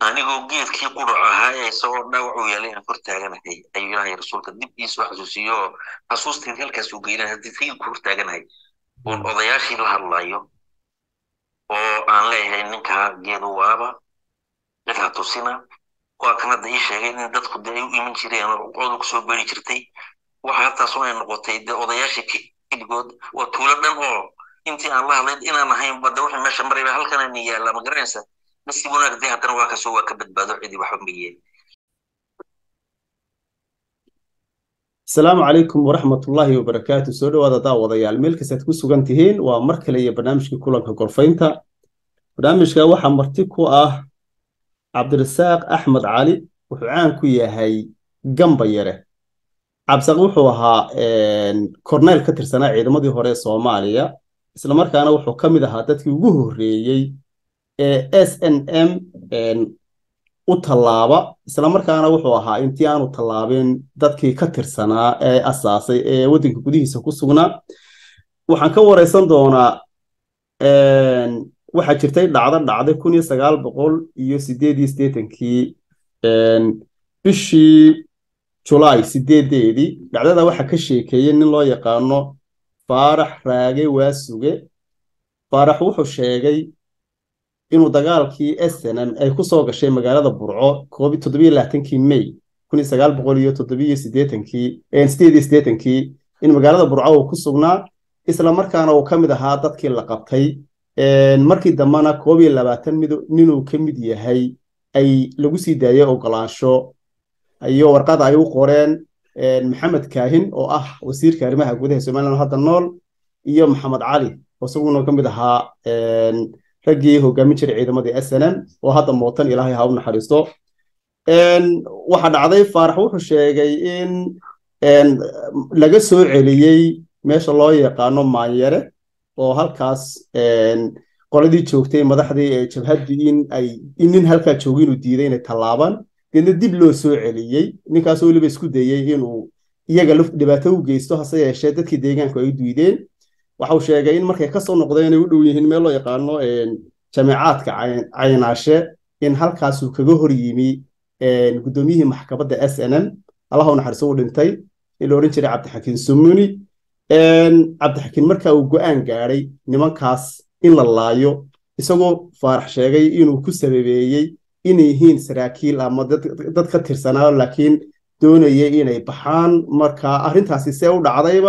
anigoo geedkii qudhac ahaa ee isagoo dhaawac u yeelay aan kor taaganahay ayuu ilaahay rasuulka dib iisoo xasuusiyo oo xasuustiin halkaasuu geynaa haddii sayidku hor taaganahay oon odayaashii la hadlayo oo aan leeyahay ninkaa geedu waaba cid ha tusina waa kan hadda ii sheegay in dadku dee ay u iman jireen oo qodu kusoo beri jirtay waxa haltaasoo ay noqotay dee odayaashii keligood waa tuulo dhan oo intii aan la hadlayn inaan ahayn badda wixii meesha marayba halkanani yaalla ma garanaysa nasiib wanaag dee haddana waa kasoo waa ka badbaado cidii waxba ma yeelin asalaamu calaykum waraxmatullaahi wabarakaatu soo dhowaada daawadayaal meel kastaad ku sugan tihiin waa mar kale iyo barnaamijkii kulanka gorfaynta barnaamijka waxaa marti ku ah cabdirasaaq axmed cali wuxuu caan ku yahay gamba yare cabdisaaq wuxuu ahaa korneyl ka tirsanaa ciidamadii hore ee soomaaliya islamarkaana wuxuu ka mid ahaa dadkii ugu horreeyey ee s n m u tallaaba islamarkaana wuxuu ahaa intii aanu tallaabin dadkii ka tirsanaa ee asaasay ee waddanka gudihiisa ku sugnaa waxaan ka wareysan doonaa waxaa jirtay dhacdo dhacday kun iyo sagaal boqol iyo sideed iyo siddeetankii bishii julaay sideedeedii dhacdada waxaa ka sheekeeyey nin loo yaqaano faarax raage waasuge faarax wuxuu sheegay inuu dagaalkii snm ay ku soo gashay magaalada burco toddobiyo labaatankii may kun iyo sagaal boqol iyo toddobiyo siddeetankii sideed iyo siddeetankii in magaalada burco uu ku sugnaa isla markaana uu ka mid ahaa dadkii la qabtay markii dambena koob iyo labaatan ninuu ka mid yahay ay lagu sii daayey ogolaansho iyo warqada ay u qoreen maxamed kaahin oo ah wasiirka arrimaha gudaha somaliland hadda nool iyo maxamed cali oo isaguna ka mid ahaa raggii hogaamin jiray ciidamadii s n m oo hadda mootan ilaahay ha u naxariisto waxa dhacday faarax wuxuu sheegay in laga soo celiyey meesha loo yaqaano maanyare oo halkaas qoladii joogtay madaxdii ee jabhaddii in ay in nin halkaa joogay inuu diiday inay tallaabaan deedna dib loo soo celiyey ninkaasoo weliba isku dayey inuu iyaga dhibaato u geysto hase yeeshee dadkii deegaanku ay u diideen waxau sheegay in markay kasoo noqdeen inay u dhow yihiin meel loo yaqaano jameecaadka caynaashe in halkaasuu kaga hor yimi guddoomiyihii maxkamadda s n m allaha u naxariiso u dhintay in la odhan jiray cabdixakiin sumuni cabdixakiin marka uu go-aan gaadhay nimankaas in la laayo isagoo faarax sheegay inuu ku sababeeyey inay yihiin saraakiil ama dad ka tirsanaa laakiin doonayay inay baxaan marka arrintaasi see u dhacdayba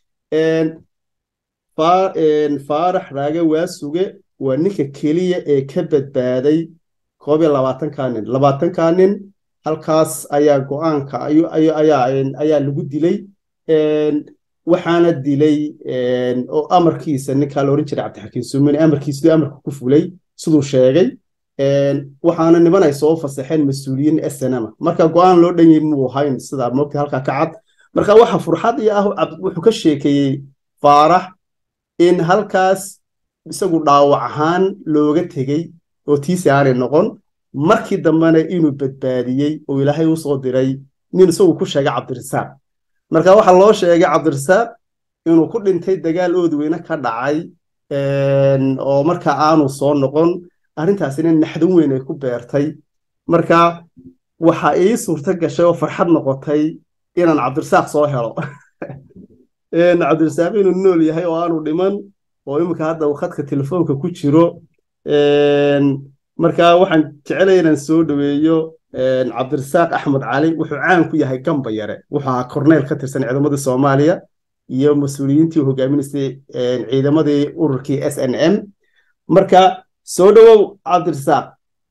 faarax raage waasuge waa ninka keliya ee ka badbaaday koob iyo labaatanka nin labaatanka nin halkaas ayaa go-aanka ayaa lagu dilay waxaana dilay oo amarkiisa ninkaa la odhan jiray cabdixakiin sumini amarkiisiduu amarka ku fulay siduu sheegay waxaana niman ay soo fasaxeen mas-uuliyiin snma marka go-aan loo dhan yahi muu ahayn sidaa moogta halkaa ka cad marka waxa furxad iyo ah wuxuu ka sheekeeyey faarax in halkaas isagu dhaawac ahaan looga tegey oo tiisi aanay noqon markii dambena inuu badbaadiyey oo ilaahay u soo diray nin isagu ku sheegay cabdirasaaq marka waxaa loo sheegay cabdirasaaq inuu ku dhintay dagaal oodweyne ka dhacay oo marka aanu soo noqon arrintaasina naxdin weyn ay ku beertay marka waxa ii suurto gashay oo farxad noqotay inaan cabdirasaaq soo helo cabdirasaaq inuu nool yahay oo aanu dhiman oo iminka hadda uu khadka telefoonka ku jiro marka waxaan jecelaya inaan soo dhoweeyo cabdirasaaq axmed cali wuxuu caan ku yahay gamba yare wuxuu ahaa korneyl ka tirsan ciidamadii soomaaliya iyo mas-uuliyiintii hogaaminaysay ciidamadii ururkii s n m marka soo dhowow cabdirasaaq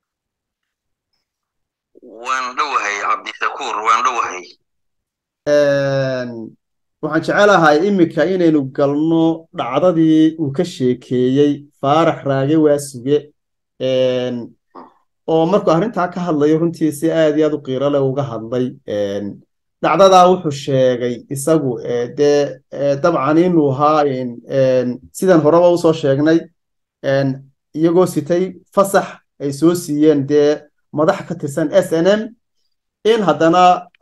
waan dhowahay cabdishakuur waan dhowahay waxaan jecelahay iminka inaynu galno dhacdadii uu ka sheekeeyey faarax raage waasuge oo markuu arrintaa ka hadlayo runtii si aad iyo aad u qiiro leh uga hadlay dhacdadaa wuxuu sheegay isagu dee dabcan inuu ahaa sidan horeba usoo sheegnay iyagoo sitay fasax ay soo siiyeen dee madax ka tirsan s n m in haddana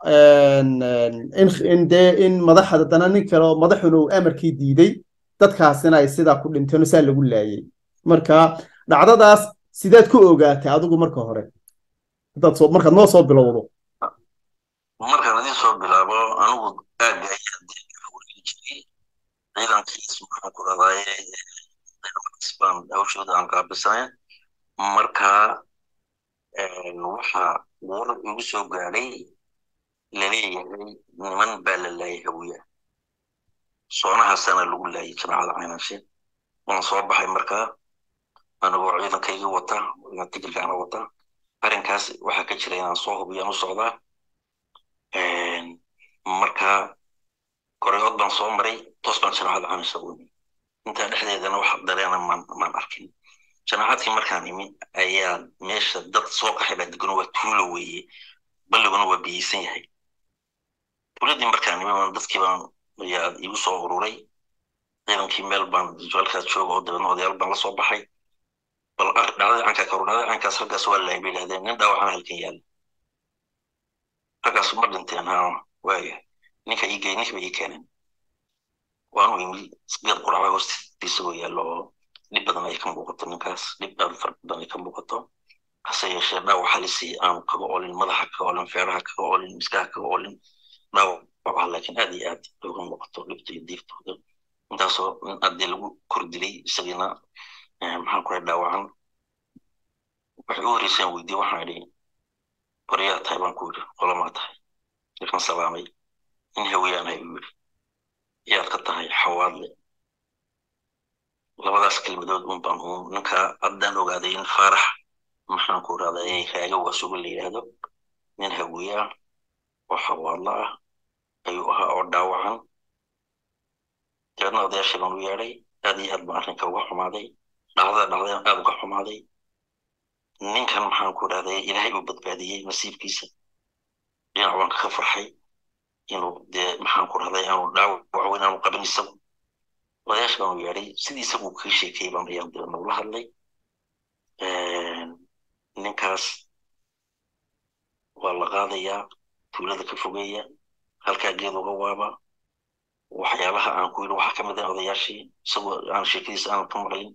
in dee in madax haddana nin kale oo madaxuna uu amarkii diiday dadkaasina ay sidaa ku dhinteen saa lagu laayay marka dhacdadaas sidaad ku ogaatay adigu marka hore haddaad soo markaad noo soo bilowdo markaan idin soo bilaabo anigu aagga ayaa deegaa wareegi jiray ciidankiis maxaan ku dhahdaye baan hawshooda aan qaabisanay marka waxa warar igu soo gaadhay laleeyahay niman baa la laayay hawiya soonahaasana lagu laayay jamaacada caynanshe waan soo baxay markaa anigoo ciidankayga wata tigirkaana wata arrinkaas waxaa ka jira inaan soo hubiyaan u socdaa marka koreyood baan soo maray toos baan jamaacada caynanshe u imi intaa dhexdeedana wax dareena maan maan arkin jamaacadkii markaan imi ayaa meesha dad soo qaxay baa degano waa tuulo weeye balliguna waa biyeysan yahay tuuladii markaan imi baan dadkii baan ayaa igu soo ururay ciidankii meel baan halkaas jooga oo dabeedna odayaal baan la soo baxay bal dhacdadii cankaa karu dhacdadii cankaas halkaas waa laayay bay yidhahdeen nin dhaawacana halkan yaalla halkaas ma dhinteen ha waaya ninka ii gey ninkiiba ii keeneen waanu imi geed quraca hoostiisa oo yaallo oo dhib badan ay ka muuqato ninkaas dhib aad fara badan ay ka muuqato hase yeeshee dhaawac halisi aanu kaga olin madaxa kaga olin feeraha kaga olin miskaha kaga olin dhaawac ah laakiin aad iyo aad uga muuqato dhibta iyo diiftooda intaasoo haddii lagu kor dilay isagiina maxaan ku dhahay dhaawacan waxay u horeyseen weydiye waxaan idhi baryaa tahay baan ku yidhi qolamaa tahay markaan salaamay in hawiyaanahay u yidhi yaad ka tahay xawaadle labadaas kelmadood un baan uun ninka haddaan ogaaday in faarax maxaan ku rahday raaga waa suga la yidhaahdo nin hawiye ah oo xawaadlo ah ayuu ahaa oo dhaawacan dabeedna odayaashii baan u yeedhay aad iyo aad baan arrinka uga xumaaday dhacdada dhacdadan aad uga xumaaday ninkan maxaan ku rahday ilaahay uu badbaadiyey nasiibkiisa dhinac baan kaga farxay inuu dee maxaan ku rahday aanu dhaawac weyn aanu qabin isagu odayaasha baan u yeedhay sidii isagu kaga sheekayay baan ayaan dabeedna ula hadlay ninkaas waa la qaadayaa tuulada ka fogeeya halkaa geed uga waaba waxyaabaha aan ku yidhi waxaa ka mid ah odayaashii isagoo aan sheekadiisa aanan ka maqlin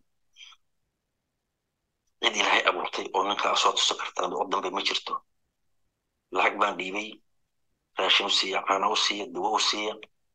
cid ilaahay abuurtay oo ninkaa soo tuso kartaan oo dambe ma jirto lacag baan dhiibay raashin u siiya caana u siiya dawo u siiya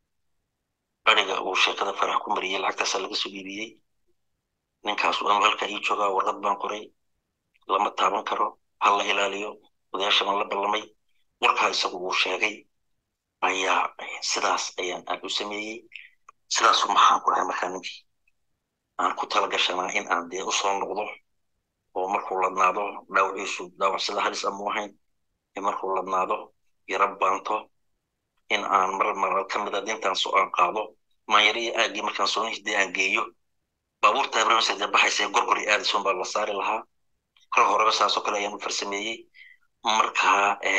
ariga uu sheekada farax ku mariyey lacagtaasaa laga soo iibiyey ninkaas anu halkaa ii joogaa warqad baan qoray lama taaban karo ha la ilaaliyo odayaasha baan la ballamay warkaa isagu uu sheegay ayaa sidaas ayaan aan u sameeyey sidaasu maxaan ku dhahay markaa ninkii aan ku tala gashanaa in aan dee usoo noqdo oo markuu ladnaado dhaawaciisu dhaawac sida halis amu ahayn markuu ladnaado yara baanto in aan mar marar ka mida intaan soo aan qaado maanyaro iyo aagii markaan soo nihidee aan geeyo baabuurta habreemsade baxaysa gorgor iyo aadison baa la saari lahaa kor horeba saasoo kale ayaan u farsameeyey marka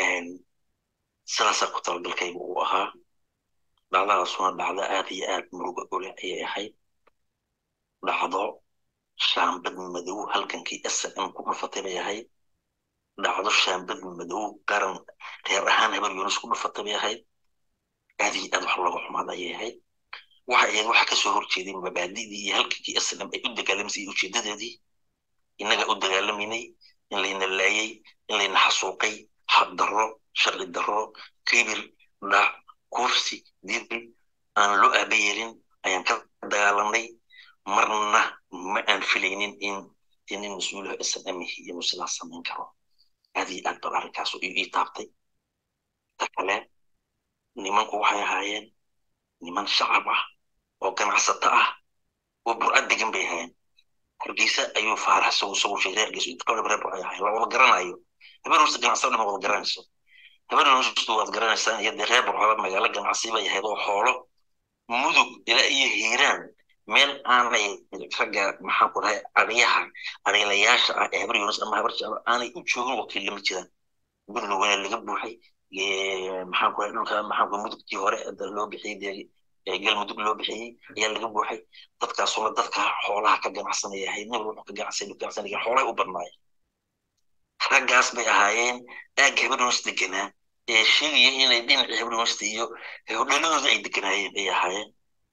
sidaasaa ku talagalkayga uu ahaa dhacdadaasuna dhacdo aad iyo aad muruga ole ayay ahayd dhacdo shaambad madow halgankii s m ku dhufatay bay ahayd dhacdo shaambad madow garan reer ahaan habar yunis ku dhufatay bay ahayd aad iyo aad wax looga xumaada ayay ahayd waxay ahayd waxa kasoo horjeeday mabaadidii iyo halgankii s m ay u dagaalamaysay ujeedadeedii innaga u dagaalaminay in layna laayay in layna xasuuqay xaq darro sharci darro kibir dhac kursi didil aan loo aaba yeelin ayaan ka dagaalanay marna ma aan filaynin in inin mas-uulaha snm inuu sidaas samayn karo aad iyo aad bal arrinkaas ii taabtay ta kale nimanku waxay ahaayeen niman shacab ah oo ganacsato ah oo burcad degan bay ahaayeen hargeysa ayuu faarax isagu isagu sheegay hargeysa inta kale reer waxay ahaayeen la wada garanayo habeen hoose ganacsato dhama wada garanayso habeen hoose waad garanaysaan iyo dee reer burcaba magaalo ganacsi bay ahayd oo xoolo mudug ilaa iyo hiiraan meel aanay ragga maxaan ku dhahay ariyaha ariilayaasha ah ee habar yunis ama habar jeclo aanay u joogin wakiil lama jiraan buntlandna laga buuxay maxaan ku dhahay dhulka maxaan ku mudugtii hore loo bixiyey dee galmudug loo bixiyey ayaa laga buuxay dadkaasuna dadka xoolaha ka ganacsanaya ahayd nin wuxuu ka ganacsanay ganacsanaya xoolahay u badnaay raggaas bay ahaayeen aagga habar yunis deganaa ee sheegaya inay dhinacii habar yunista iyo hodhaladooda ay deganaayeen bay ahaayeen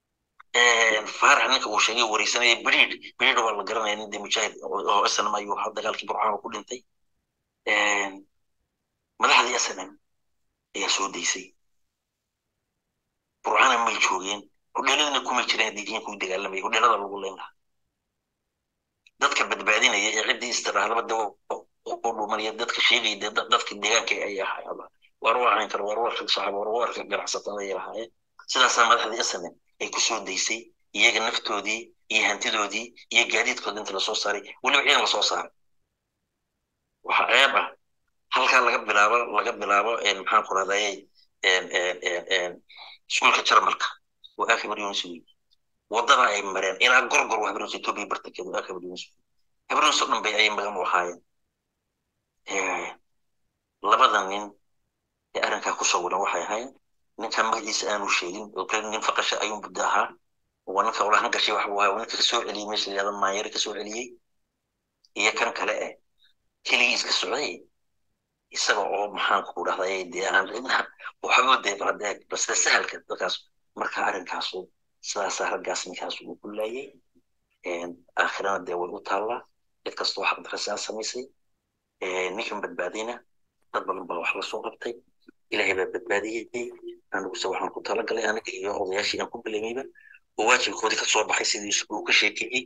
faarax ninka uu sheegay wareysanaya beriid beriid waa la garanaya nin de mujaahid oo snm ayuu ahaa dagaalkii burcaan ku dhintay madaxdii snm ayaa soo daysay burcana may joogeen hodheeladana kuma jireen diidiinka u dagaalamaya hodheelada lagu leyn lahaa dadka badbaadinaya ee ciddii istirahlabada u dhumanaya dadka sheegaya dee dadka deegaanka ay ahaayaba war waacan kara war warka shacab war warka ganacsatada ay lahaayeen sidaasaa madaxdii snm ay ku soo daysay iyaga naftoodii iyo hantidoodii iyo gaadiidkooda inta lasoo saaray weliba ciidan lasoo saaray waxaa ceeb ah halkaa laga bilaabo laga bilaabo maxaan ku rahdaye iskuulka jarmalka waa akabar yunis wey wadada ay mareen ilaa gorgor waa habarus etoobiya bartankeeda waa akabar yunis habarus oo dhan bay ayay magan u ahaayeen labada nin ee arrinkaa ku sawiran waxay ahayn ninkan magaciisa aanu sheegin oo kale nin faqasha ayuun buddo ahaa waa ninka ulahan gashay wax buu ahaa ninka kasoo celiyey meesha la yihahda maanyare kasoo celiyey iyo kan kale eh keligii iska socday isaga oo maxaan ku dhahday dee aan cidna waxba dee badeeg base sahalka dadkaas marka arrinkaasu sidaasaa raggaas ninkaas uu ku laayay aakhirana dee way u taallaa cid kastoo wax darasaan samaysay ninkan badbaadayna dad badan baa wax lasoo qabtay ilaahay baa badbaadiyey aniguse waxaan ku talagalay aniga iyo odayaashii aan ku bilamayba oo waajibkoodii ka soo baxay sidii uu ka sheekeeyey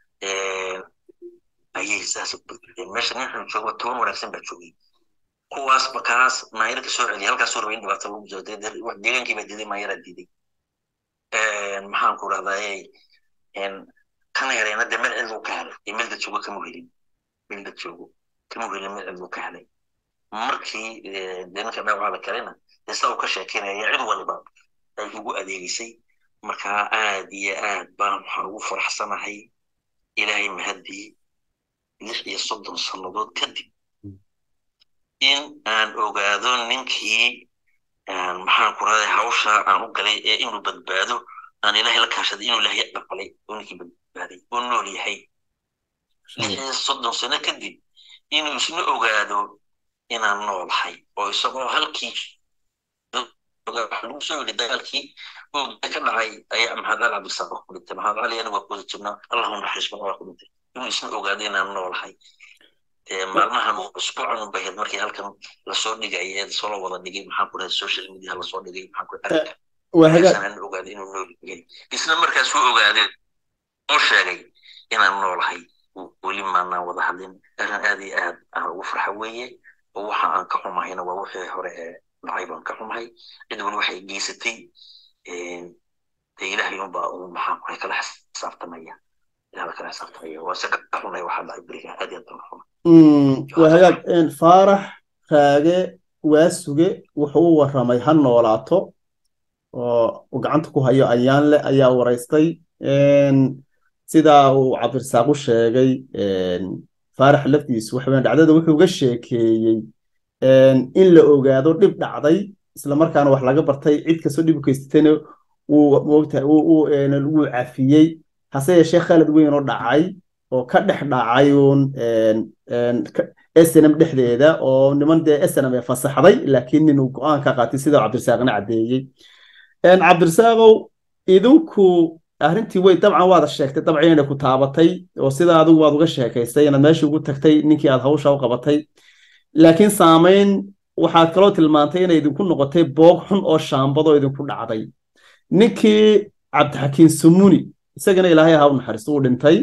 ayay saas meesha ninkan jooga toban wanaagsan baa joogay kuwaas bakaas maayar ka soo celiyay halkaas raba in dhibaato lagu jiro deegaankii baa diiday maayaraa diiday maxaan ku dhahdaye kana yareena dee meel cidlu ka helay ee meel dad joogo kama helin meel dad joogo kama helin meel cidlu ka helay markii dee ninka dhaawaca la kalena dee saa uu ka sheekeynaya cid waliba ay ugu adeegisay markaa aad iyo aad baan waxaan ugu faraxsanahay ilaahay mahadii lix iyo soddon sannadood kadib in aan ogaado ninkii maxaan ku raday hawsha aan u galay ee inuu badbaado aan ilaahay la kaashaday inuu ilaahay aqbalay oo ninkii badbaaday oo nool yahay lix iyo soddon sano kadib inuu isna ogaado inaan noolahay oo isagoo halkii lagu soo yidhi dagaalkii oogda ka dhacay ayaa maxamed ali cabdisaaq ku dhintay maxamed ali aniga waa kuwada jirnaa allahu naxariisma waa ku dhintay inuu isna ogaado inaan noolahay maalmahan usbuucan u bahayd markii halkan lasoo dhigay ee soo wada dhigay maxaan ku dhahay social media lasoo dhigay maxaan ku dhahay ogaada inuu nool yahay isna markaasuu ogaaday oo sheegay inaan noolahay weli maanaan wada hadlin arrin aad iyo aad aan ugu farxa weeye oo waxa aan ka xumahayna waa wixii hore ee dhacay baan ka xumahay cid weli waxay geysatay dee ilaahay unbaa uu maxaan ku kala xisaabtamaya ilaah kala xisaabtamaya waa se ka xunay waxaa dhacay beriga aad iyo aad baan xumay waa hagaag faarax raage waasuge wuxuu u warramay ha noolaato oo uu gacanta ku hayo ayaan leh ayaa waraystay sidaa uu cabdirasaaq u sheegay faarax laftiisu waxaweyaan dhacdada wuxuu ga sheekeeyey in la ogaado dhib dhacday islamarkaana wax laga bartay cid kastoo dhib u geysatayna wuu moogtahay wuu cafiyey hase yeeshee khalad weyn oo dhacay oo ka dhex dhacay uun snm dhexdeeda oo niman dee snm ee fasaxday laakiin ninuu go-aan ka qaatay sida cabdirasaaqna caddeeyey cabdirasaaqow idinku arrintii way dabcan waada sheegtay dabcan inay ku taabatay oo sida adigu waad uga sheekaystay inaad meesha ugu tagtay ninkii aad hawsha u qabatay laakiin saamayn waxaad kaloo tilmaantay inay idinku noqotay boog xun oo shaambadoo idinku dhacday ninkii cabdixakiin sumuni isagana ilaahay ha u naxariisto uu dhintay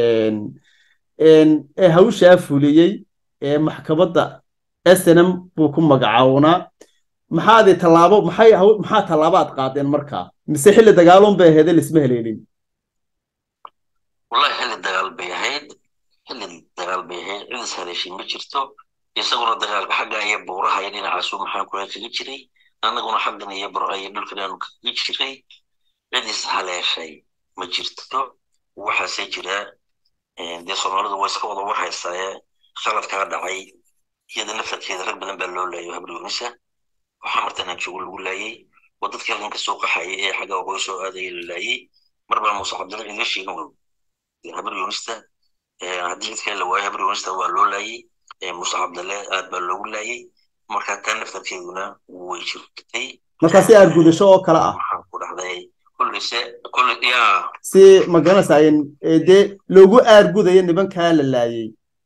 ee hawshaa fuliyey ee maxkamadda snm buu ku magacawnaa maxaadi tallaabo maxay maxaa tallaabo aad qaadeen markaa mise xilli dagaalon bay ahayd lisma heleelin wallahi xilli dagaal bay ahayd xilli dagaal bay ahayd cid is haleeshay ma jirto isaguna dagaalka xagga iyo buuraha iyo dhinacaasu maxaan kula kaga jiray annaguna xaggan iyo bur iyo dhulkan aanu kaga jiray cid is haleeshay ma jirto waxaase jira dee soomaalidu waa iska wada war haystaaye khaladkaa dhacay iyada laftarkeeda rag badan baa loo laayay habri unisa oo xamartan aan joogo lagu laayay oo dadkii halkan kasoo qaxayay ee xagga waqooyi soo aadaya la laayay mar baa muuse cabdilla ciidla sheegin habri unista haddii cidkaa la waayo habri unista waa loo laayay muuse cabdalle aad baa loogu laayay marka taa laftarkeeduna way jirtay marka si aad gudasho oo kale ah waxaan ku dhahday kullise kulli yaa si ma garanaysaa dee loogu aargudayo nimankaa la laayay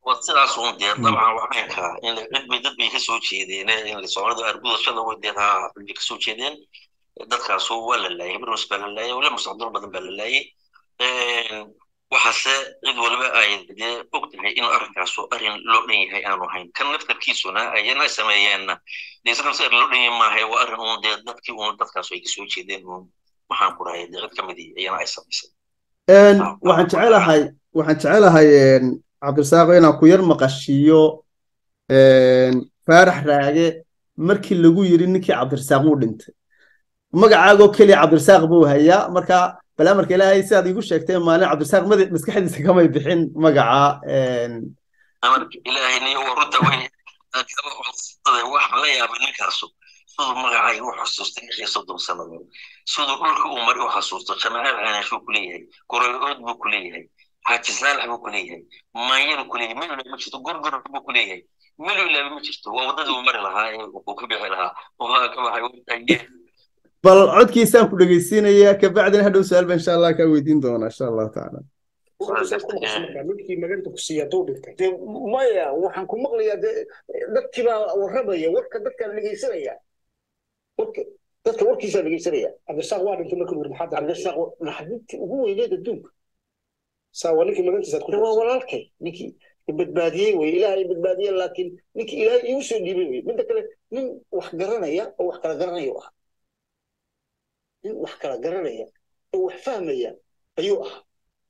waa sidaas uun dee dabcan waxbay kaa in cid bay dad bay ka soo jeedeen in soomaalida argudashada way dee haa bay ka soo jeedeen dadkaasu waa la laayay barnos baa la laayay wala mustaqbal badan baa la laayay waxaase cid waliba ay dee og tahay in arrinkaasu arrin loo dhan yahay aanu ahayn kan naftarkiisuna ayana sameeyeenna dee isna si arrin loo dhan yahay maaha waa arrin uun dee dadkii uun dadkaasu ay kasoo jeedeen uun maxaan ku rahay dee cid ka midii ayana ay samaysay waxaan jecelahay waxaan jecelahay cabdirasaaqo inaan ku yar maqashiiyo faarax raage markii lagu yiri ninkii cabdirasaaq wuu dhintay magacaagoo keliya cabdirasaaq buu hayaa marka bal amarka ilaahay sidaad iigu sheegtay maalin cabdirasaaq maskaxdiisa kamay bixin magaca amarka ilaahayniyo waa runta wey wax la yaabay ninkaasu siduu magacay u xasuustay lix iyo soddon sannadood siduu dhulka uu mari u xasuusto jamaacad caanaashuu ku leeyahay goroyood buu ku leeyahay xaaji saalax buu ku leeyahay maanyadu ku leeyahay melu ma jirto gorgor buu ku leeyahay melu ilaabi ma jirto waa waddadii uu mari lahaa ee uu ka bixi lahaa waa ka baxay bal codkiisaan ku dhegeysiinaya kabacdina hadhow su-aal ba insha allah kaa weydiin doona insha allahu tacaala ninkii maganta ku siiya hadduu dhintay de maya waxaan ku maqlayaa de dadkii baa warramaya warka dadkaan dhegeysanaya warka dadka warkiisaa dhegeysanaya cabdirasaaq waa dhintay markii wuri maxaa cabdirasaaq naxdintii ugu weyneed adduunka saa waa ninkii magantiisaad ku waa walaalkay ninkii badbaadiyey wey ilaah ay badbaadiyeen laakiin ninkii ilaahay iigu soo dhiibay wey midda kale nin wax garanaya oo wax kala garanaya ah nin wax kala garanaya oo wax fahmaya ayuu ahaa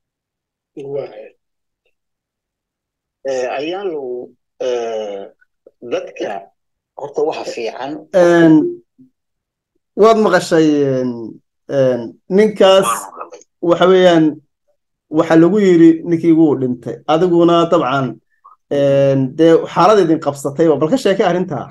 ayaan low dadka horta waxa fiican waad maqashay ninkaas waxa weeyaan waxa lagu yiri ninkii wuu dhintay adiguna dabcan dee xaalad idin qabsatayba bal ka sheekay arrintaa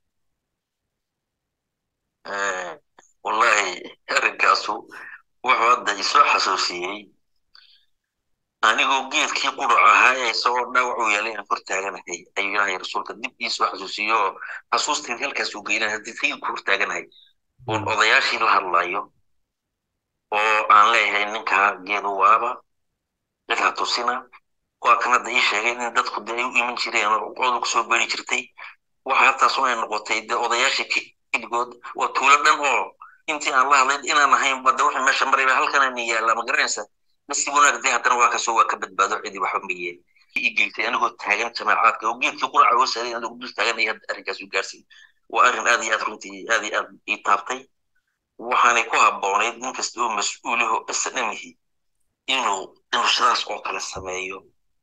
wallahi arrinkaasu wuxuu hadda isoo xasuusiyey anigoo geedkii qurac ahaa ee isagoo dhaawac u yeelay aan kor taaganahay ayuu ilaahay rasuulka dib iisoo xasuusiyo xasuustiin halkaasuu geynaa haddii sayidku hor taaganahay oon odayaashii la hadlayo oo aan leeyahay ninkaa geedu waaba cid ha tusina waa kan hadda ii sheegay in dadku dee ay u iman jireen oo coodu kusoo beeri jirtay waxa haltaas ay noqotay dee odayaashii keligood waa tuulo dhan oo intii aan la hadlayn inaan ahayn badda wixii meesha marayba halkanani yaalla ma garanaysa nasiib wanaag dee haddana waa kasoo waa ka badbaado cidii waxba mayeen ii geysay anigoo taagan jamaacaadka oo geedkii quraca oo saaray anigoo dul taagan ayaa arrinkaas u gaarsiin waa arrin aad iyo aad runtii aad iyo aad ii taabtay waxaanay ku habboonayd nin kasta oo mas-uuliho isnamihi inuu inuu sidaas oo kale sameeyo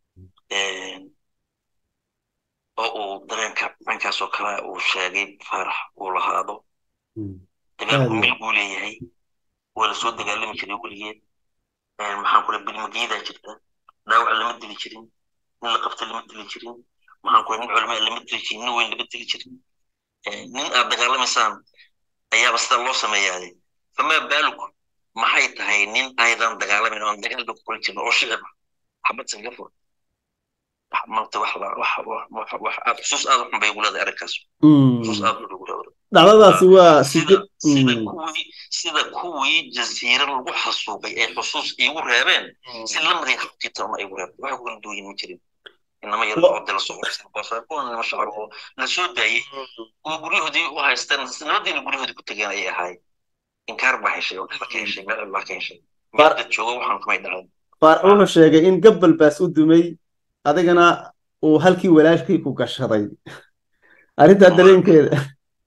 oo uu dareenka dhankaas oo kale uu sheegay faarax uu lahaado dagaalku mil buu leeyahay waa lasoo dagaalami jiray weligeed maxaan kula bilmageedaa jirta dhaawac lama dili jirin nin la qabta lama dili jirin maxaan kula nin culamaa lama dili jirin nin weyn lama dili jirin nin aad dagaalamaysaan ayaaba sida loo sameeyaade famaa baaluk maxay tahay nin aydan dagaalamayn oon dagaalba ku kula jirin oo shicib xabad singapore maanta wax wax aad xusuus aad u xun bay ugu leedahay arrinkaas xusuus aad u ugu leedahay dhacdadaasi waa sida kuwii sida kuwii jasiira lagu xasuuqay ay xusuus igu reebeen si lamidii xaqiitana igu reebeen waxa kula duwayin ma jirin inama yar oo dala soo kuwan nima shacab oo la soo daayey kuwa guryahoodii u haysteen nabadiina guryahoodii ku tegeen ayay ahaayeen inkaar baa heshay oo kala ka heshay meel baa ka heshay meel dad jooga waxaan kumay dhaceen faarax wuxuu sheegay in gabbal baas u dumay adigana uu halkii walaashkii ku gashaday arrintaa dareenkeeda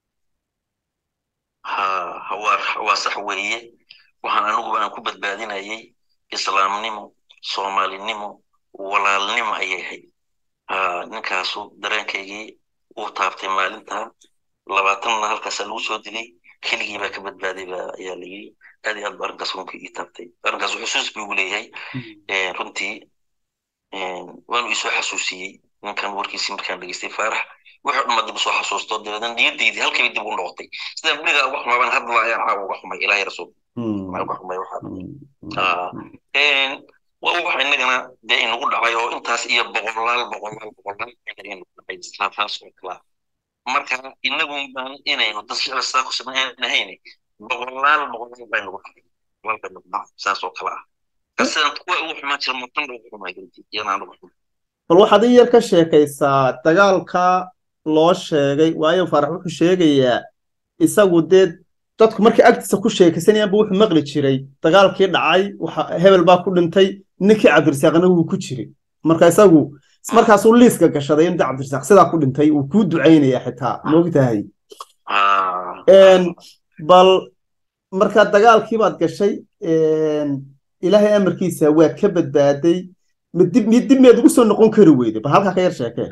ha waa sax weeye waxaan aniguba aan ku badbaadinayay islaamnimo soomaalinimo walaalnimo ayay ahayd ninkaasu dareenkaygii uu taabtay maalinta labaatanna halkaasaa lagu soo dilay keligii baa ka badbaaday ba ayaa la yiri aad iyo aad ba arrinkaas runtii ii taabtay arrinkaas xusuus buu igu leeyahay runtii waanu isoo xasuusiyey ninkan warkiisii markaan dhegeystay faarax wuxuu dhama dib usoo xasuusto dabeedna niyadaydii halkiiba dib u noqotay sidaan berigaa uga xumaabaan hadda ayaan caawa uga xumay ilaahay rasuul maxaa uga xumay waxaa waa wax inagana dee inagu dhacay oo intaas iyo boqolaal boqolaal boqolaal inagu dhacay islaafaas oo kalaa marka inagun baan inaynu dad shicir saa ku samaynahayn boqolaal boqolaal baa inagu dhacay boqolaal baa inagu dhacay saas oo kala ah kasidaan kuwa ugu xumaan jira mutan ugu xumaa garti iyana aan ugu xumay bal waxaad in yar ka sheekaysaa dagaalka loo sheegay waayo faarax wuxuu sheegayaa isagu dee dadku markay agtiisa ku sheekaysanayaanba wuxuu maqli jiray dagaalkii dhacay waxa hebel baa ku dhintay ninkii cabdirasaaqna wuu ku jiray marka isagu markaasuu liiska gashaday in cabdirasaaq sidaa ku dhintay uu kuu ducaynaya xitaa moogtahay bal marka dagaalkii baad gashay ilaahay amarkiisa waa ka badbaaday midib midib meed ugu soo noqon kari weyday bal halkaa ka yar sheekee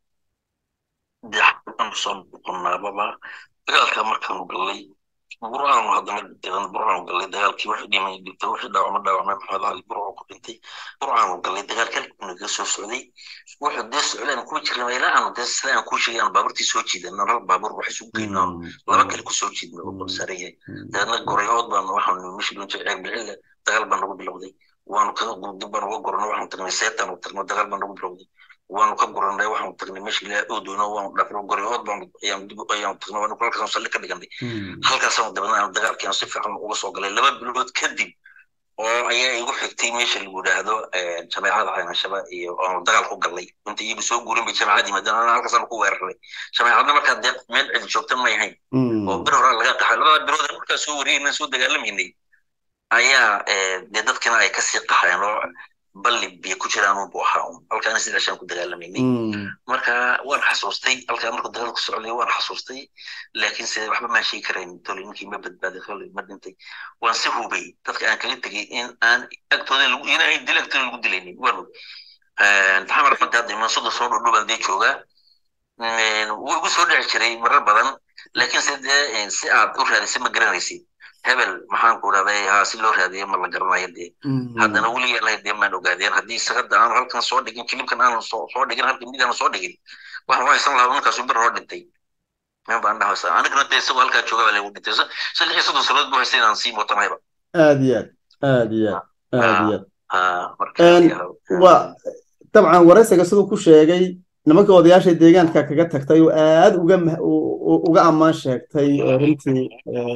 soo noqonaababa dagaalka markaanu galay burcaanu haddana degan burcaanu galay dagaalkii wixii dhimay dhintay wixii dhaawacma dhaawacmay maxamed ali burcu ku dhintay burcaanu galay dagaalka halkuu naga soo socday wuxuu dee socdaan kuma jirin ilaa aanu dee sida aan kuu sheegay aan baaburtii soo jiidan hal baabur wax isugu geynaa laba kale kusoo jiidna oo dul saaran yahay dabeedna gorayood baan waxaanu meshi dhunta ceeg bicille dagaal baan nagu bilowday waanu kaga dib baan uga gornay waxaanu tagnay seetaan u tagnay dagaal baan nagu bilowday waanu ka guranay waxaanu tagnay meesha ilaa oodoono waanu dhafno goryood baan ayaanu dib ayaanu tagnay waanu halkaasaan salli ka dhiganay halkaasaanu dabadna aanu dagaalkii aan si fiican uga soo galay laba bilood kadib oo ayaa igu xigtay meesha lagu yidhaahdo jameecada caynashaba iyo aanu dagaal ku galnay inta iyagu soo guurin bay jameecad yimaadeen ana halkaasaanu ku weeraray jameecadna markaa dee meel cidi joogta may ahayn oo bir horaa laga qaxay labada bilood markaa soo wariyayna soo dagaalamaynay ayaa dee dadkina ay kasii qaxeen oo balli biyo ku jiraan unbu ahaa un halkaana sidaashaan ku dagaalamaynay marka waan xasuustay halkaa markuu dagaalku socday waan xasuustay laakiin se waxba maan sheegi karayn tole ninkii ma badbaaday tole ma dhintay waan si hubay dadka aan kaga tegay in aan agtooda lagu in ay dil agtooda lagu dilaynin waan hubay taxamar fanta hadda iman soddon soo dhudhubaan dee joogaa wuu igu soo dhici jiray marar badan laakiin se dee si aad u raadisay ma garanaysid hebel maxaan ku dhahday ha si loo raadiyo ma la garanayo dee haddana weligaa lahayd dee maan ogaadeen haddii sagada aanu halkan soo dhigin kilibkan aanu soo dhigin halkan mid aanu soo dhigin waxaan haysan lahaa ninkaasu bir hoo dhintay min baan dhahaysa anigana dee isagoo halkaa jooga baa lagu dhintay saddex iyo soddon sanood buu haystay inaan sii mootanayba aad iyo aad aad iyo aad aad iyo aad waa dabcan waraysiga siduu ku sheegay nimanka odayaasha deegaanka kaga tagtay oo aad uga uga ammaan sheegtay runtii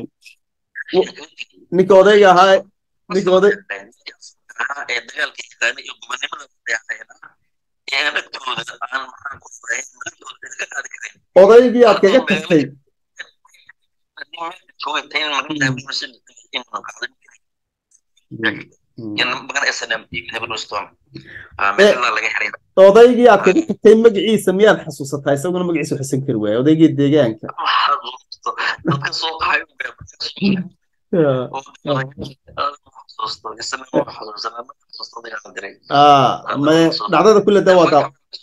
ninka odayga ahaa ninka oday ee dagaalka yaqaana iyo gobonimada ee dhagtooda aan maxaan ku fahayn magaalooda iska qaadi karin odaygii aad kaga tagtay odaygii aad kaga tagtay magaciisa miyaad xasuusataa isaguna magaciisa xusan kari waaya odaygii deegaanka dadka soo qaxay dhacdada kule dawada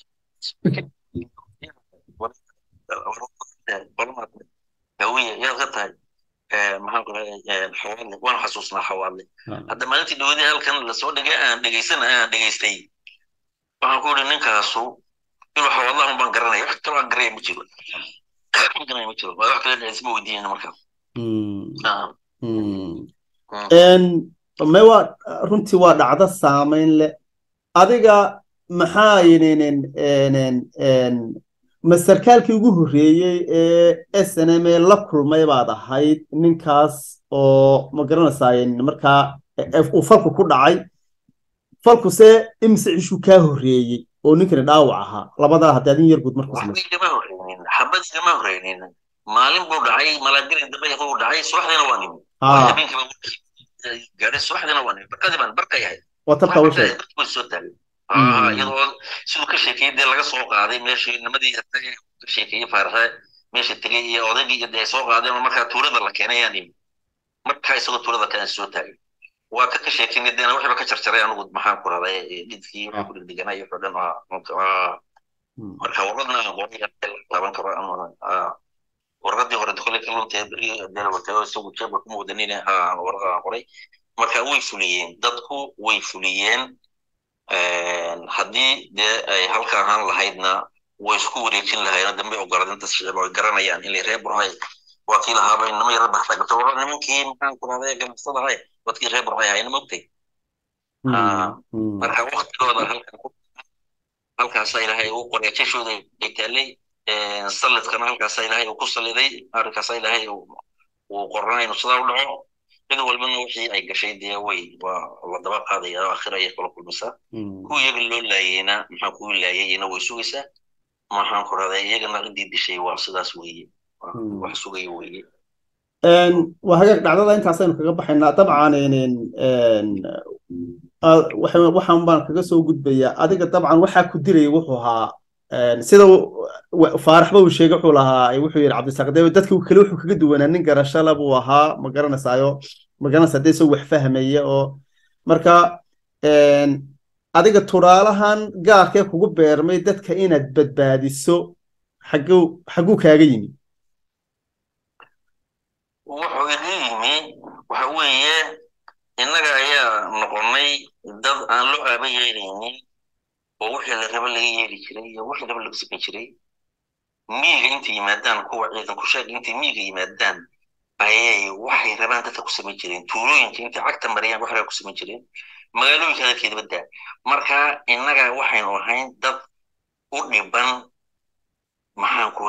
hawiye yaad ka tahay xawaadle waan xasuusnaa xawaadle hadda maalintii dhawadii halkan lasoo dhigay aan dhegeysan aan dhegeystay waxaan ku yidhi ninkaasu inuu xawaadlahan baan garanaya wax kaloo aan garaya ma jiro garanaya ma jiro waa wax kale dhexisma weydiinayna markaa mewa runtii waa dhacdo saamayn leh adiga maxaa masarkaalkii ugu horreeyey ee s n m la kulmay baad ahayd ninkaas oo ma garanaysaa markaa uu falku ku dhacay falkuse imise cishuu kaa horreeyey oo ninkani dhaawac ahaa labadaa haddii adin yar guud marku xabadgama horreynin maalin buu dhacay malaagelin dambe buu dhacay subaxdiina waa nimi gaadhay subaxdiina waa nimi barkadii baan barka yahay waa tabka u sheeg soo taagay iyadoo siduu ka sheekeeyey dee laga soo qaaday meeshii nimadii ka sheekeeyey faaraxe meesha tegey iyo odaygii iyo dee soo qaadeen oo markaa tuurada la keenay ayaan yimi markaa isagoo tuurada kale soo taagay waa ka ka sheekeynay deena wixiiba ka jarjaray anigu maxaan ku raday dhidkii waxaan ku dhigdhiganay wuxuu dhan marka warradna qoraya laaban karo warqadii hore koley ka luntahay beri dela watay oo isagu jeebka kuma wadanina warqadan qoray marka way fuliyeen dadku way fuliyeen haddii dee ay halka ahaan lahaydna way isku wareejin lahayen dambe ogoladinta shicib ay garanayaan in reer burhay waa kii lahaaba inama yara baxday marka wara nimankii maxaan ku rahday ganacsada ahay wadkii reer burhay ahayna mogtay marka waktigooda halkan halkaasa ilaahay uu qoray jashooda ay taallay salidkana halkaasa ilaahay uu ku saliday arrinkaasa ilaahay uu qornaa inuu sidaa u dhaco cid walbana wixii ay gashay dee way waa la daba qaadaya oo akhira ayay kala kulmaysaa kuwa iyaga loo laayeyna maxaa kuwa laayayna way sugaysaa maxaan ku rahdaa iyagana ciddii dishay waa sidaas weeye wax sugaya weeye waa hagaag dhacdada intaasaynu kaga baxaynaa dabcan waxaan baan kaga soo gudbayaa adiga dabcan waxaa ku diraya wuxuu ahaa sida faaraxba uu sheegay wuxuu lahaa wuxuu yidhi cabdisaaq dee dadka kale wuxuu kaga duwanaa nin garashale buu ahaa ma garanaysaayo ma garanaysaa dee isagoo wax fahmaya oo marka adiga turaalahan gaarkee kugu beermay dadka inaad badbaadiso xagguu xagguu kaaga yimi wuxuu iga yimi waxa weeye innaga ayaa noqonnay dad aan loo aaba yeelaynin oo wixii la raba laga yeeli jiray iyo wixii raba laga samayn jiray miyiga intay yimaadaan kuwa ciidan ku sheeg intay miyiga yimaadaan ayay waxay rabaan dadka ku samayn jireen tuulooyinka intay cagta mariyaan wax raba ku samayn jireen magaalooyinka dadkeeda badda marka innaga waxaynu ahayn dad u dhiban maxaan ku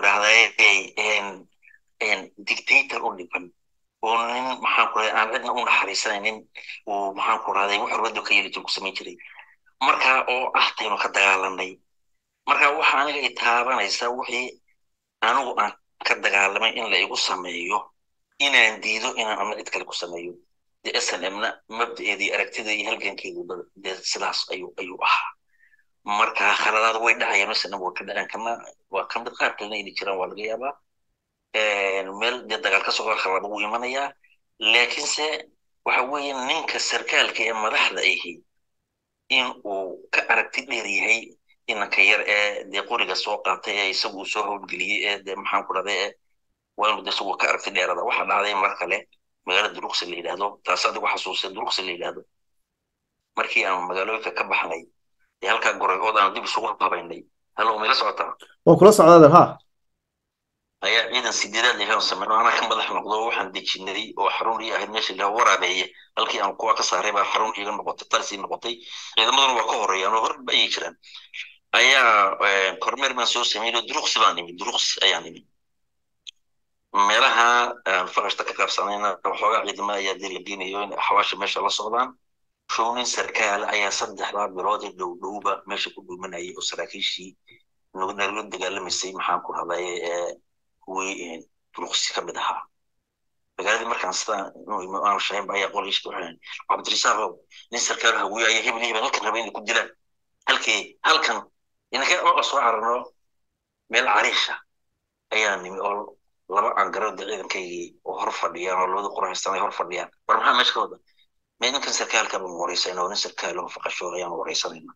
idhahdaa dictator u dhiban oo nin maxaan ku aan cidna u naxariisanaynin uu maxaan ku rahday wax rubadu ka yeli jir ku samayn jiray marka oo ah taynu ka dagaalanay marka waxa aniga i taabanaysa wixii anigu aan ka dagaalamay in la igu sameeyo inaan diido inaan ama cid kale ku sameeyo de s n m na mabdaeedii aragtida iyo halgankeeduba dee sidaas ayuu ayuu ahaa marka khaladaad way dhacayaan s n m way ka dhaceen kana waa ka mid qaar kalena inay jiraan waa laga yaabaa meel dee dagaal ka socda khalad wuu imanayaa laakiinse waxa weeye ninka sarkaalka ee madaxda ahi in uu ka aragti dheer yahay inanka yar ee dee qoriga soo qaatay ee isagu uu soo howlgeliyey ee dee maxaan ku dhahday ee waa inuu de isagu ka aragti dheerada waxa dhacday mar kale magaalada duruqsi la yidhaahdo taas adigu xasuusay duruqsi la yidhaahdo markii aan magaalooyinka ka baxnay ee halkaa goray ood aan dib isugu habaynay halo mayla socotaa waa kula socdaada ha ayaa ciidan sideedaad lehan sameyno anaa ka madax noqdo waxaan dejinay oo xarun ii ahayd meesha laha waraabeeye halkii aan kuwa ka saaray baa xarun iiga noqotay tarsii noqotay ciidamaduna waa ka horeeyaan oo hor ayay jiraan ayaa kormeer baan soo sameeyey duruqsi baan imi duruqsi ayaan imi meelaha faqashta ka qaabsanayna waxoogaa ciidama ayaa dee la geenayo in xawaasha meesha la socdaan shownin sarkaal ayaa saddexdaa bilood ee dhow dhowba meesha ku dhuumanayay oo saraakiishii nagala dagaalamaysay maxaan ku hadlay kuwii duruqsi ka mid ahaa magaaladii markaan sidaa aan shahaynba ayaa qoliishka waxaan cabdirisaaqow nin sarkaal hawiye ayaa hebel hebel halkan raba inay ku dilaan halkii halkan inaka oo soo cararno meel cariisha ayaa nimi oo laba aangarood ciidankaygii oo hor fadhiyaan oo labadii qorahaysan ay hor fadhiyaan war maxaa meesha ka wada mee ninkan sarkaalka baan wareysayna oo nin sarkaal oo faqashoor ayaan wareysanayna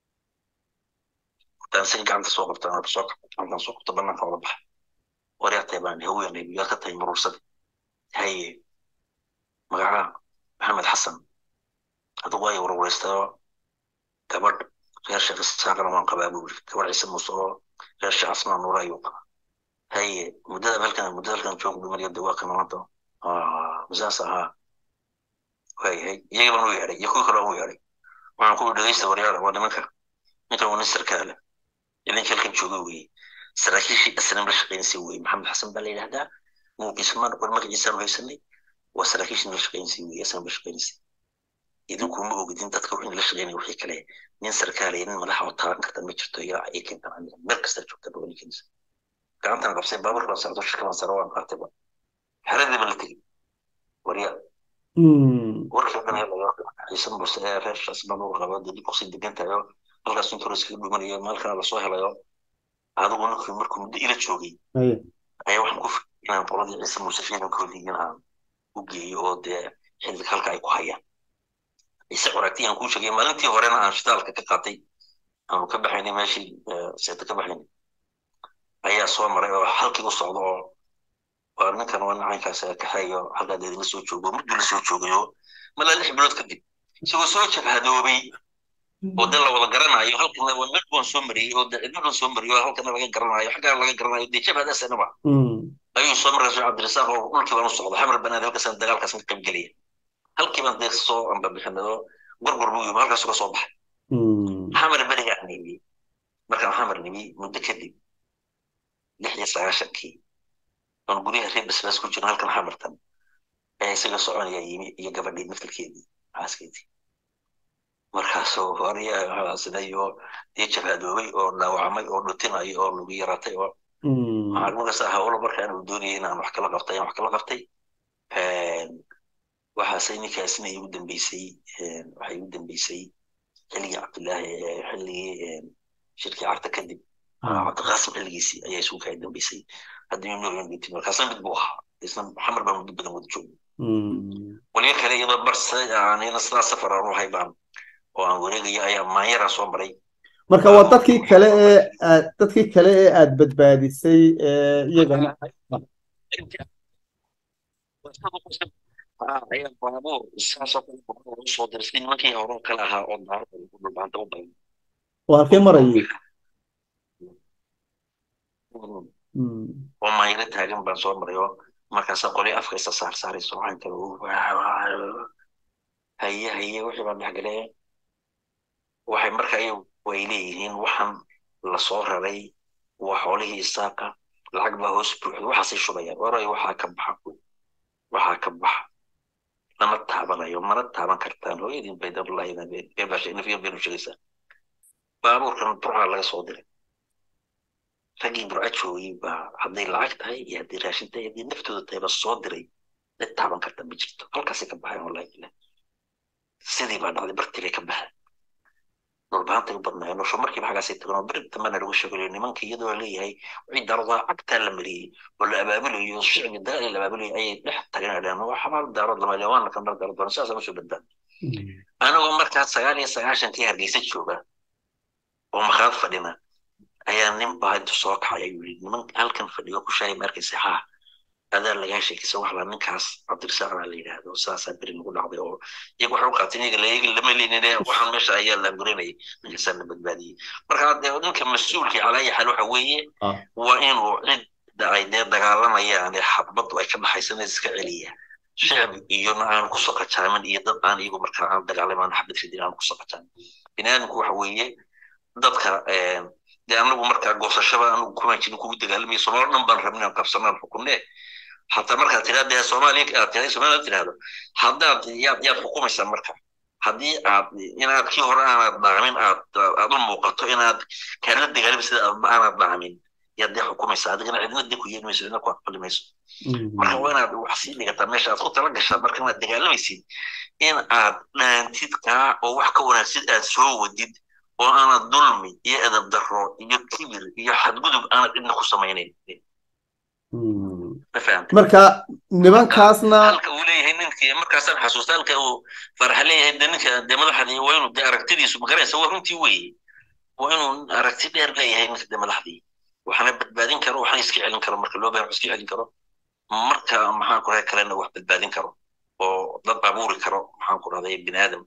intaan isaga gacanta soo qabtaan soo gacantaan soo qabto banaanka wada baxa waryaatay baan haweenay yaa ka tahay maruursada haye magaca maxamed xasan adigu ay warwareystao gabadh reer sheekh isaaqana waan qabaa buu yiri gabadh ciise muuse oo reer sheekh asmaa nuura ayuu qabaa haye muddada halkan muddada halkan joog dhumariya dawaaqina maanta misaas ahaa waayahay iyaga baan u yeedhay iyo kuwii kale aan u yeedhay waxaan ku dhegeysta waryaala waa nimanka ninkan waa nin sarkaale idinka halkan jooga weeye saraakiishii aslam la shaqaynaysay weye maxamed xasan baa la yidhahdaa muuqiisa maan qor magaciisaan haysanay waa saraakiishii la shaqaynaysay weye aslam la shaqaynaysay idinku ma ogidin dadka wixii la shaqaynaya wixii kale nin sarkaalaya nin madaxa oo taaban karta ma jirto ilaa ay keentaan aniga meel kasta joogta baa ninkiisa gacantan qabsay baabuur baan socdo shirka baan sara waan qaatayba xeradii baan la tegey waryaa warkii dhan ciise muuse ee reer shaasbaan uu qaba dib kusii degan tahay oo halkaas intuu iskaga dhumanayo maalkana lasoo helayo adigu ninkii markuu muddo ila joogay ayaa waxaan ku fikray inaan qoladii ciise muuse ciidankoodii inaan u geeyo oo dee xilliga halka ay ku hayaan ciise qoragti aan kuu sheegay maalintii horena aan shitaalka ka qaatay aanu ka baxaynay meeshii seeta ka baxaynay ayaa soo maray oo halkii u socdo oo waa ninkan waa nacaynkaas kaxeeyo halkaa deedina soo joogo mudduu la soo joogayo malaa lix bilood kadib isagoo soo jabhadoobay oo de la wada garanayo halkana waa meel baan soo mariyey oo de cidna baan soo mariyey oo halkana laga garanayo xaggana laga garanayo dee jabhadaasanaba ayuu soo markaa soo cabdirasaaq oo dhulkii baan u socda xamar banaad halkaasaan dagaalkaas ka qayb gelaya halkii baan dee soo ambabixinay oo gorgor buu yimi halkaas uga soo baxay xamar berigaa nimi markaan xamar nimi muddo kadib lix iyo sagaashankii oon guryaha reer basbaas ku jirno halkan xamartan ayaa isaga soconaya yimi iyo gabadhii naftarkeedii xaaskeedii markaasoo horiya sidayo dee jabhadoobay oo dhaawacmay oo dhutinayo oo lagu yaratay oo markaas hawlo markaan uu doonayay inaan wax kala qabtay wax kala qabtay waxaase ninkaasina igu dambeysay waxay igu dambeysay xilligii cabdillaahi xilligii shirkii carta kadib cabdiqaasim xilligiisii ayaa isugu kaa dambeysay haddii nooryan dhintay markaasna mid buu ahaa isna maxamed baan muddo badan wada joogay waliga kale iyadoo barse aan iyada sidaa safar aan u hay baan oo aan wareegayo ayaa maanyara soo maray marka waa dadkii kale ee aad dadkii kale ee aad badbaadisay iyagana ayaa baabuur saasoo kale baabuur usoo dirsay nimankii horoo kale ahaa oo daarada lagu dhulbaanta u badan waa halkee marayay oo maayaro taagan baan soo maray oo markaasa qoli afka isa saar saarayso waxaan kale haye haye wixii baan dhexgalee waxay marka way leeyihiin waxaan lasoo raray waa xoolihii isaaqa lacag baa hoos buuxda waxaasay shubayaan waray waxaa ka baxa waxaa ka baxa lama taabanayo mana taaban kartaan hooyadin baydarullahibeebashainafiyo beenu sheegaysaa baabuurkan burcaa laga soo diray raggii burca joogay baa hadday lacag tahay iyo hadday raashin tahay haddii naftooda tahay ba soo diray cid taaban karta ma jirto halkaasay ka baxeen wallahi ilah sidii baa dhacday bartii bay ka baxeen dhulbaantay u badnaayeen nosho markiiba xaggaasay tagan oo beri dambana lagu sheegay nimanka iyadoo leeyahay wixii daaradaa cagtaa la mariyey oo la abaabulayo shicbi dagaal la abaabulayo ayay dhex tageen adhaan waa xabaal daarood lama ilaa waana kamar daaro doona sidaas ma soo badbaan anagoo markaas sagaal iyo sagaashankii hargeysa jooga oo makhaad fadhina ayaa nin baa intu soo kacay ayuu yidhi niman halkan fadhiyo ku shaayay markaysa haa adaa lagaa sheekaysa wax la ninkaas cabdirasaaq baa la yidhaahdo sidaasaa beri nagu dhacday oo iyagu waxay u qaateen iyaga layaga lama leynine waxaan meesha ayaa la gurinayay ninkaasaa la badbaadiyey marka dee ninka mas-uulkii calaa ayi xaal waxa weeye waa inuu cidda ay dee dagaalamayaan ee xabaddu ay ka dhaxaysan iska celiya shicbi iyona aan kusoo qajaamin iyo dad aan iyagu markaa aan dagaalamaan xabad ridin aan kusoo qajaamin biniaadamku waxa weeye dadka dee anagu markaa goosashaba anagu kumaan jirin kugu dagaalamaya soomaali dhan baan rabin aan qabsanaan xukunne hataa markaad tidhahda dee soomaaliya aad tidhahda soomaaliya tidhahdo haddaad yaad yaad xukumaysaa marka haddii aad inaad kii hore aanaad dhaamin aad aad u muuqato inaad kaala dagaalami sida aanaad dhaamin yaad dee xukumaysaa adigana cidna dee ku yeeli mayso cidna ku aqbali mayso marka waa inaad wax sii dhigataa meesha aad ku tala gashaa marka inaad dagaalamaysid in aad dhaantid kaa oo wax ka wanaagsid aad soo wadid oo aanad dulmi iyo edab darro iyo kibir iyo xadgudub aanad cidna ku samaynayn marka nimankaasna halka uu leeyahay ninkii markaasaan xasuusta halka uu faraxa leeyahay de ninka dee madaxdii waa inuu dee aragtidiisu magaraysa waa runtii weeye waa inuu aragti dheer leeyahay ninka dee madaxdii waxaana badbaadin karo waxna iska celin karo marka loo baahan iska celin karo marka maxaan ku rahay kalena wax badbaadin karo oo dad abuuri karo maxaan ku rahday bini aadam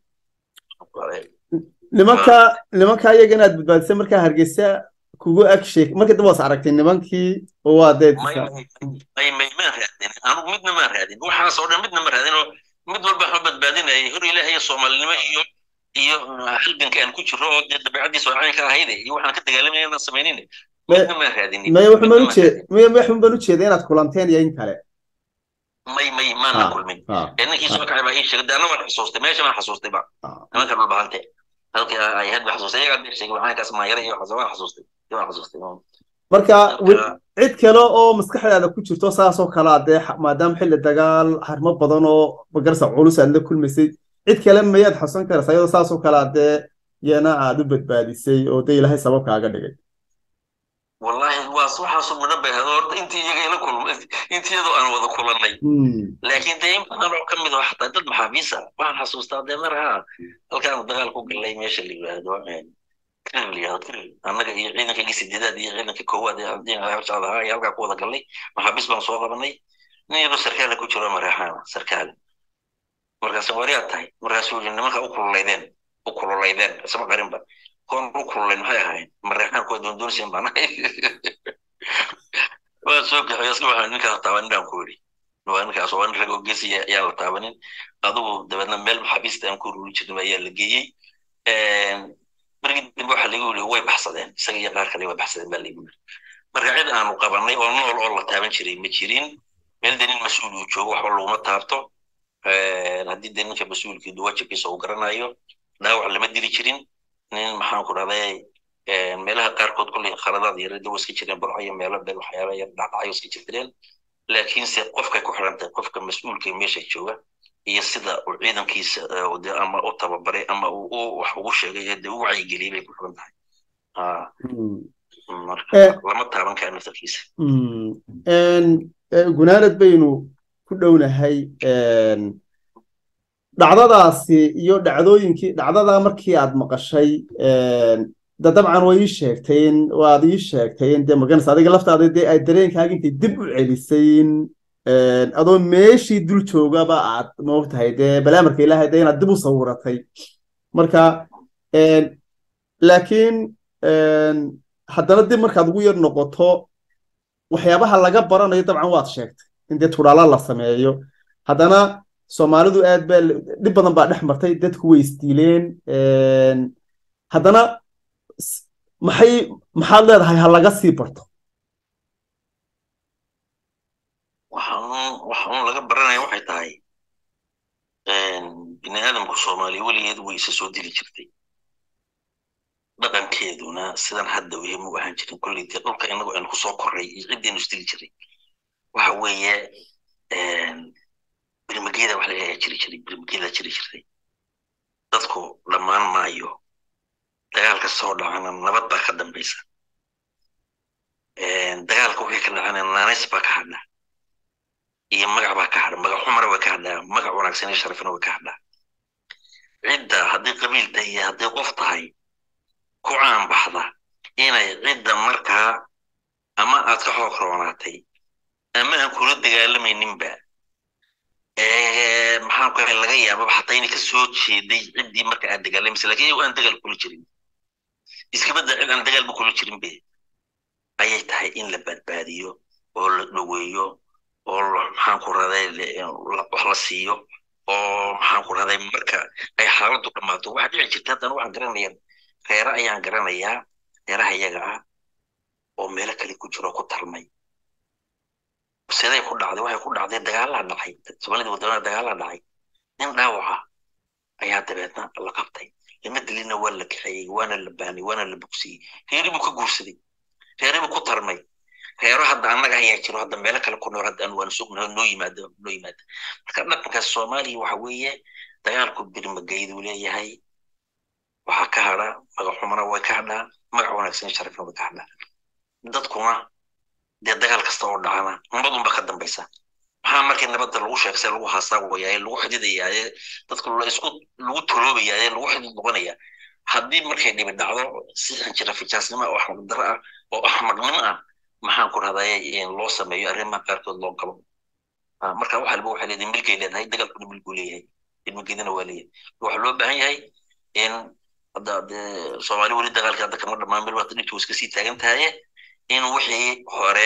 nimanka nimanka iyaga inaad badbaadisay markaa hargeysa kugu ag sheeg markii dambe waas aragtay nimankii oo waa dee may may maan raadin anugu midna maan raadin waxaas oo dhan midna ma raadin oo mid walba waxba badbaadinayay hor ilaahay soomaalinimo iyo iyo halganka aan ku jiro oo dee dabeecadiisa oo caynka ahayde iyo waxaan ka dagaalamayna inaan samaynin midna maan raadin maya wuxun baan ujeed maya wuxun baan ujeeda inaad kulanteen iyo in kale may may maana kulmin ee ninkii soo kacay baa ii sheegay de anna waan xasuustay meesha baan xasuustay ba nimanka dhulbahante halkii ay had ba xasuustay iyagaa bee sheegay caynkaas maayara iyo waxaas waan xasuustay waan xasuustay marka cid kale oo maskaxdaada ku jirto saasoo kalea dee maadaama xilli dagaal harmo badan oo magarsa culus aad la kulmaysay cid kale mayaad xasuusan karaysaa iyadoo saasoo kalea dee yana aad u badbaadisay oo dee ilaahay sabab kaaga dhigay wallahi waas waxaasu midho bay hado horta intii iyaga ila kulmay intii iyadoo aan wada kulannay laakiin dee in badan oo ka mid oo xataa dad maxaabiisa waxaan xasuustaa dee mar haa halkaan dagaal ku galay meesha la yidhaahdo annaga iyo ciidankayga sideedaad iyo ciidanka koowaad hortaada ahaa iyo halkaa ku wada galnay maxaabiis baan soo qabanay nin yadoo sarkaala ku jiro mareexaana sarkaal markaas wariyaad tahay markaasuu yidhi nimanka u kululaydeen u kululaydeen isma qarinba koon u kululayn maxay ahayn mareexaan kuwa doondoonsiin baan ahay waa soo kaxeeyo iska waxaan ninkaas taabanin baan ku yidhi waa ninkaas waa nin rag oo geesiya ayaan la taabanin adugu dabeedna meel maxaabiista aan ku ruri jirnay ayaa la geeyey markii dambe waxa lagu yiri way baxsadeen isaga iyo qaar kale way baxsadeen baa lagu yiri marka cid aanu qabanay oo nool oo la taaban jiray ma jirin meel danin mas-uul uu joogo waxba laguma taabto haddii dee ninka mas-uulkiidu wajibkiisa uu garanayo dhaawac lama dili jirin nin maxaan ku dhahday meelaha qaarkood kulley khaladaad yarada waa iska jireen barcayo meelo bel waxyaala yar dhacdhacyo iska jireen laakiinse qofkay ku xiran tahay qofka mas-uulka meesha jooga iyo sida uu ciidankiisa ama u tababaray ama uu wax ugu sheegay ee dee u wacyigeliyay bay ku xiran tahay marka lama taaban kara naftarkiisa gunaanad baynu ku dhownahay dhacdadaasi iyo dhacdooyinkii dhacdadaa markii aad maqashay de dabcan way ii sheegtayn waad ii sheegtayn dee maganaysa adiga laftaada dee ay dareenkaaga intay dib u celisayn adoo meeshii dul joogaba aad moogtahay dee balaamarka ilaahay dee inaad dib u sawiratay marka laakiin haddana dib markaad ugu yar noqoto waxyaabaha laga baranayo dabcan waad sheegtay in dee tudhaala la sameeyo haddana soomaalidu aad baa dhib badan baa dhex martay dadku way isdiileen haddana maxay maxaad leedahay ha laga sii barto waxaan waxaan laga baranaya waxay tahay bini aadamku soomaaliya weligeed way isa soo dili jirtay dhaqankeeduna sidan hadda wehemu ahaan jirin kolley dee dhulka inagu aynu kusoo korray iyo ciddaynu isdili jiray waxa weeye birmageeda wax laga jiri jiray birmageeda jiri jirtay dadku dhammaan maayo dagaalka soo dhacana nabad baa ka dambaysa dagaalka wixii ka dhacana naanays baa ka hadha iyo magac baa ka hadha magac xumara way ka hadhaa magac wanaagsan iyo sharafina way ka hadhaa cidda haddii qabiil tahay iyo haddii qof tahay ku caan baxda inay cidda markaa ama aad ka xoog roonaatay ama aan kula dagaalamayninba maxaan ku laga yaababa xataa inay ka soo jeeday ciddii marka aad dagaalamaysa lakin iyagu aan dagaal kula jirin iskabadda cid aan dagaalba kula jirin be ayay tahay in la badbaadiyo oo la dhoweeyo oo maxaan ku raday wax la siiyo oo maxaan ku raday marka ay xaaladdu dhammaato waxaa dhici jirta haddana waxaan garanayaa reere ayaan garanayaa reeraha iyaga ah oo meelo kale ku jiro ku tarmay siday ku dhacday waxay ku dhacday dagaalaa dhacay soomaalida wadamada dagaalaa dhacay nin dhaawaca ayaa dabeedna la qabtay lama dilina waa la kaxeeyey waana la baanay waana la bogsiyey reeri buu ka guursaday reeri buu ku tarmay reero hadda annaga ayaa jiro hadda meelo kale ku nool hadda aan waan sugnaho noo yimaado noo yimaada marka dhaqankaas soomaaliya waxa weeye dagaalku birmageyduu leeyahay waxaa ka hadha magac xumana way ka hadhaa magac wanaagsan sharafna way ka hadhaa dadkuna dee dagaal kasta oo dhacana nabadunba ka dambaysa maxaa markii nabadda lagu sheegsay lagu haasaawayaa lagu xididayaaye dadka isku lagu toloobayaaye lagu xidid noqonaya haddii markay dhibi dhacdo si xinjira fijaasnimo oo axmaq daro ah oo axmaqnimo ah maxaan ku rahdaye loo sameeyo arrimaha qaarkood loo galo marka wax walba waxay leedahay milkay leedahay dagaalkuna milkuu leeyahay ilmageedana waa leeyahay waxaa loo baahan yahay in hadda dee soomaali weli dagaalka hadda kama dhammaan mil wata dhibtu iska sii taagan tahaye in wixii hore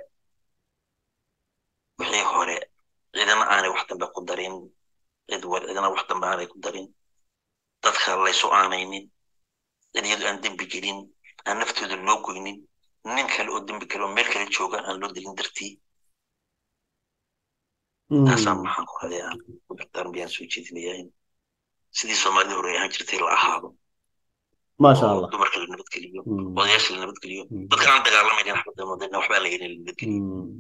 wixii hore cidana aanay wax dambe ku darin cid war cidana wax dambe aanay ku darin dadka laysu aanaynin cid iyadu aan dembi gelin aan naftooda loo goynin nin kale oo dembi kale oo meel kale jooga aan loo dilin dartii taasaan maxaan ku raday aan dartaan biyaan soo jeedinayaa in sidii soomaalida hore ahaan jirtay la ahaado maasha allah dumarka la nabadgeliyo odayaasha la nabadgeliyo dadka aan dagaalamaynin xabadda waxbaa la yidhi la nabadgeliyo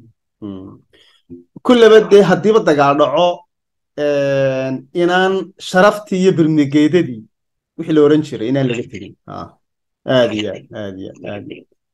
kullaba dee haddiiba dagaal dhaco inaan sharaftii iyo birmigeedadii wixii la oran jiray inaan laga tegin aad iyo aad aad iyo aad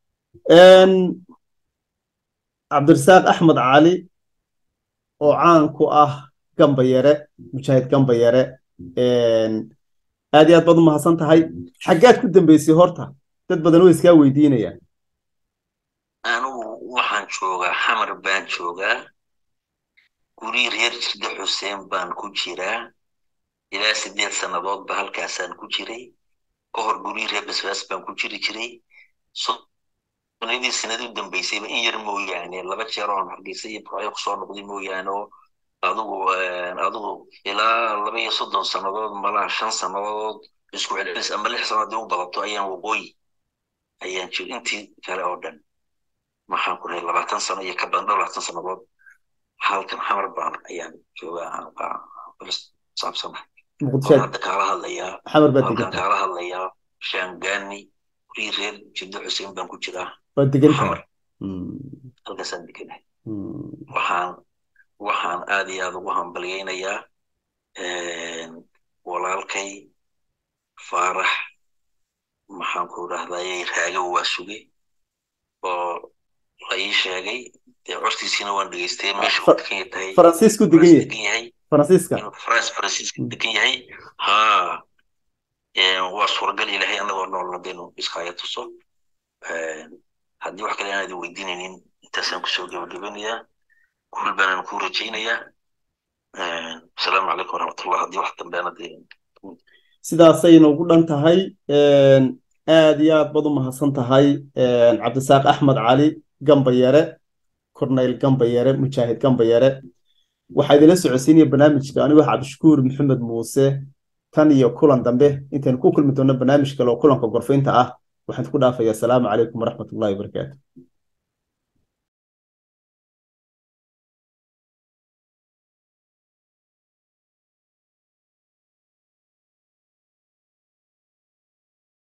cabdirasaaq axmed cali oo caan ku ah gamba yare mujaahid gamba yare aad iyo aad baad u mahadsan tahay xaggaad ku dambeysay horta dad badan way iskaa weydiinayaan anigu waxaan joogaa xamar baan joogaa guri reer jirde xuseen baan ku jiraa ilaa sideed sannadoodba halkaasaan ku jiray ka hor guri reer basbaas baan ku jiri jiray sonadii sanadii u dambeysayba in yar mooyaane laba jeer oon hargeysa iyo burcyo kusoo noqday mooyaane oo adigu adigu ilaa laba iyo soddon sannadood malaa shan sannadood isku celcelis ama lix sannadood u badato ayaan waqooyi ayaan jir intii kale oo dhan maxaan ku rahay labaatan sano iyo ka badan dhowr labaatan sannadood halkan xamar baan ayaan joogaa saabsanahay muqdisho waxaan hadda kaala hadlayaa xamar baad halkan degantahay kaala hadlayaa shaangani kurii reer jiddo xuseen baan ku jiraa waad degantahay xamar Mm, halkaasaan deganahay mm, waxaan waxaan aad iyo aad ugu hambalyaynayaa walaalkay faarax maxaan ku idhahdayay raago waa suge oo la ii sheegay dee codkiisiina waan dhegeystay meesha uu Fa- degan tahay faransiisku degan France yahay degan yahay faransiiska inuu france faransiiska Mm. degan yahay ha waa suuragal ilaahay annagoo noolna denu iskaaga tuso haddii wax kale aanad weydiinaynin intaasaan kusoo gabagabanayaa guul baanaan kuu rajaynayaa asalaamu calaykum waraxmatullah haddii wax dambe aanad sidaasayna ugu dhan tahay Een, aad iyo aad baad u mahadsan tahay Een, cabdisaaq axmed cali gambayare corneyl gambayare mujaahid gambayare waxaa idinla socodsiinaya barnaamijka anigoo cabdishakuur maxamed muuse tan iyo kulan dambe intaynu ku kulmi doonno barnaamij kale oo kulanka gorfaynta ah waxaan ku dhaafayaa asalaamu calaykum waraxmatullahi wabarakaatu